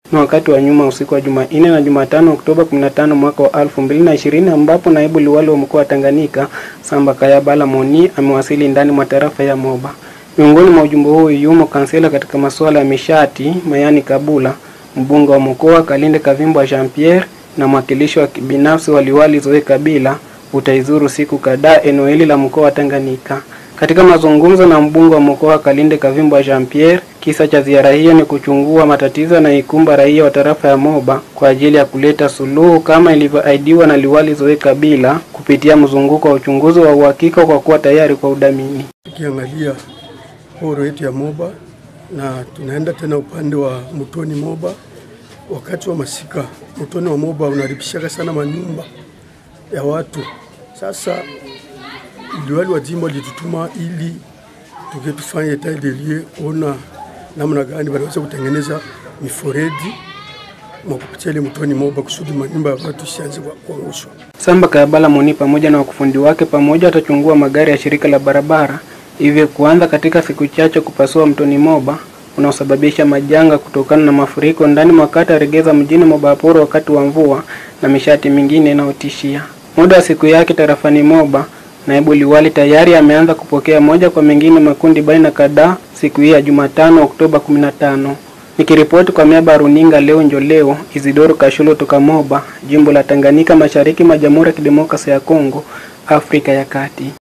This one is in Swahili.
na wakati wa nyuma usiku wa Jumanne na Jumatano Oktoba 15 mwaka wa 2020 ambapo naibu liwali wa mkoa wa Tanganyika Samba Kayabala Moni amewasili ndani mwa tarafa ya Moba. Miongoni mwa ujumbe huo yumo kansela katika masuala ya mishati Mayani Kabula, mbunge wa mkoa Kalinde Kavimbo Jean Pierre na mwakilishi wa kibinafsi wa liwali Zoe Kabila utaizuru siku kadhaa eneo hili la mkoa wa Tanganyika. Katika mazungumzo na mbunge wa mkoa Kalinde Kavimbo Jean Pierre, kisa cha ziara hiyo ni kuchungua matatizo yanayoikumba raia wa tarafa ya Moba kwa ajili ya kuleta suluhu kama ilivyoahidiwa na liwali Zoe Kabila kupitia mzunguko wa uchunguzi wa uhakika kwa kuwa tayari kwa udhamini. Tukiangalia horo yetu ya Moba na tunaenda tena upande wa Mtoni Moba. Wakati wa masika, Mtoni wa Moba unaribishaka sana manyumba ya watu. Sasa liwali wa jimbo litutuma ili tuke tufanye etat des lieux kuona namna gani wanaweza kutengeneza mifereji mwa kupitia ile Mtoni Moba kusudi manyumba ya watu isianze kuangushwa. Samba Kayabala Moni pamoja na wakufundi wake pamoja watachungua magari ya shirika la barabara, hivyo kuanza katika siku chache kupasua Mtoni Moba unaosababisha majanga kutokana na mafuriko ndani mwa kata Regeza mjini Mobaporo wakati wa mvua na mishati mingine inayotishia. Muda wa siku yake tarafani Moba, naibu liwali tayari ameanza kupokea moja kwa mengine makundi baina kadhaa siku hii ya Jumatano Oktoba 15. Nikiripoti kwa miaba ya runinga leo Njoleo, Isidoro Kashulo toka Moba, jimbo la Tanganyika, mashariki mwa Jamhuri ya Kidemokrasia ya Kongo, Afrika ya Kati.